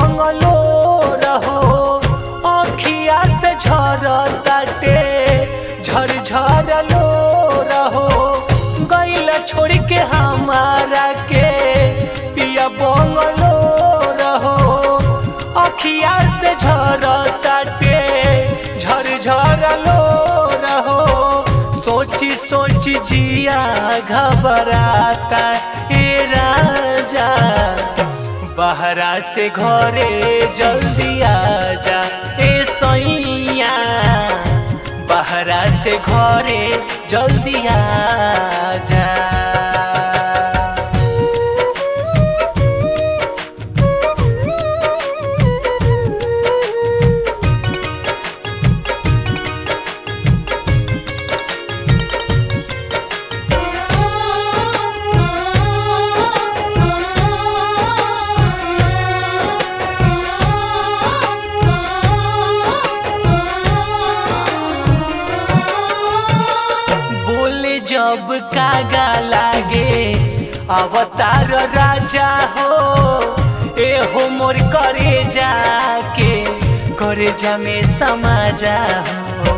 bungalow रहो अखिया से झर ताटे झर झर लो रहो गैला छोड़ के हमारा के पिया बंगलो रहो अखिया से झर ताटे झर झर लो रहो सोची सोची जिया घबराता ए राजा बहरा से घरे जल्दी आजा ए सैया बहरा से घरे जल्दी आजा बोले जब कागा लागे अवतार राजा हो ए हो मोर करे जाके करे जा में समाजा हो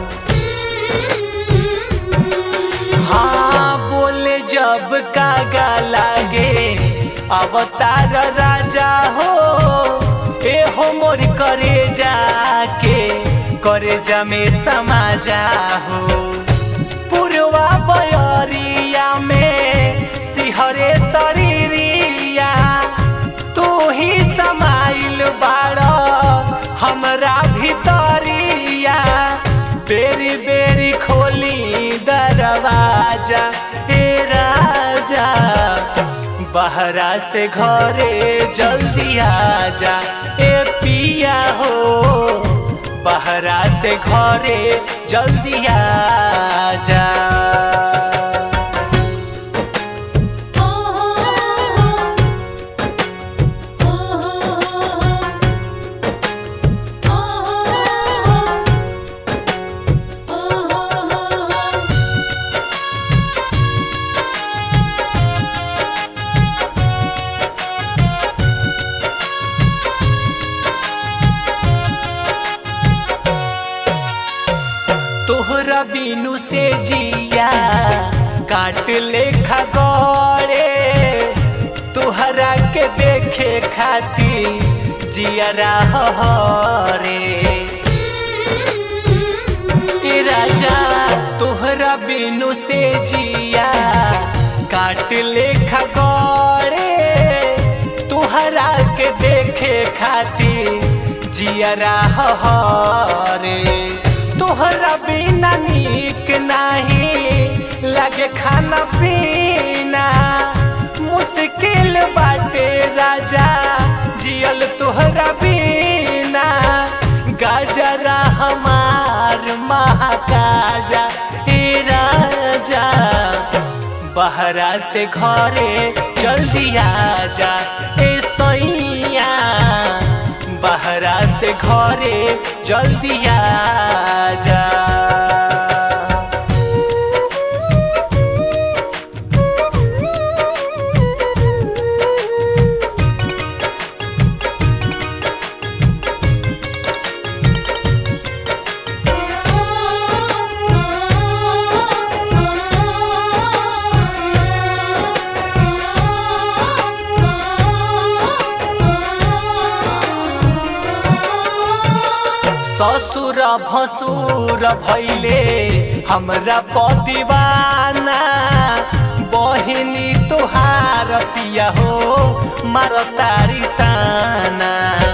हाँ बोले जब कागा लागे अवतार राजा हो ए हो मोर करे जाके करे जा में समाजा हो पुरवा बयरिया में सिहरे शरीरिया तू ही समाइल बाड़ हमरा भितरिया बेरी बेरी खोली दरवाजा हे राजा बहरा से घरे जल्दी आजा ए पिया हो बहरा से घरे जल्दी आजा ओ हो ओ हो ओ हो तोहरा बिनु से जिया काट लेखा गड़े तोहरा के देखे खाती जिया रे ए राजा तोहरा बिनु से जिया काट लेखा गड़े तोहरा के देखे खाती जियरा रे तोहरा बिना नीक नाही लगे खाना पीना मुश्किल बाटे राजा जियल तोहरा बिना गाजरा हमार महाकाजा हे राजा बहरा से घरे जल्दी आजा ए सैया बहरा से घरे जल्दी आजा ससुर भसुर भैले हमरा पतिवाना बहिनी तोहार पिया हो मार तारी ताना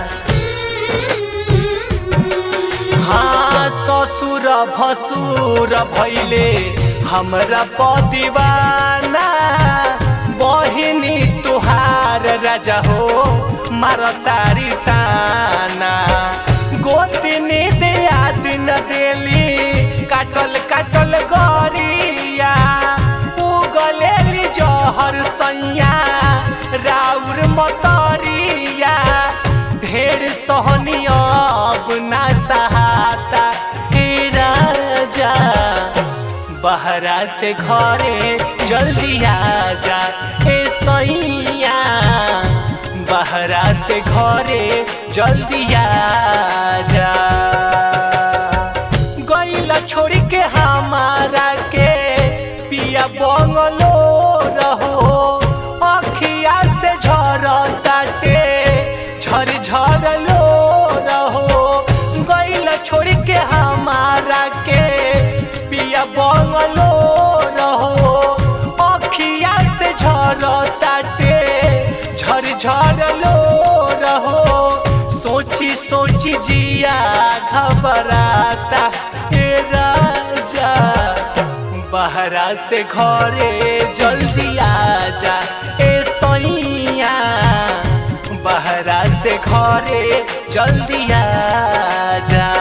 हाँ ससुर भसुर भैले हमरा पतिवाना बहिनी तुहार राजा हो मार तारी ताना गोतिनी दिया दिन देली काटल काटल गरिया उगलेली जहर सैया राउर मतरिया ढेर सहनी अब ना सहाता हे राजा बहरा से घरे जल्दी आजा ए सैया बहरा से घरे जल्दी आ जा गईला छोड़ के हमारा के पिया बंगलो रहो अखिया से झरताटे झर झर लो रहो गईला छोड़ के हमारा के पिया बंगलो रहो अखिया से झरताटे झर झर लो रहो सोची सोची जिया घबराता ए राजा बहरा से घरे जल्दी आजा ए सैया बहरा से घरे जल्दी आजा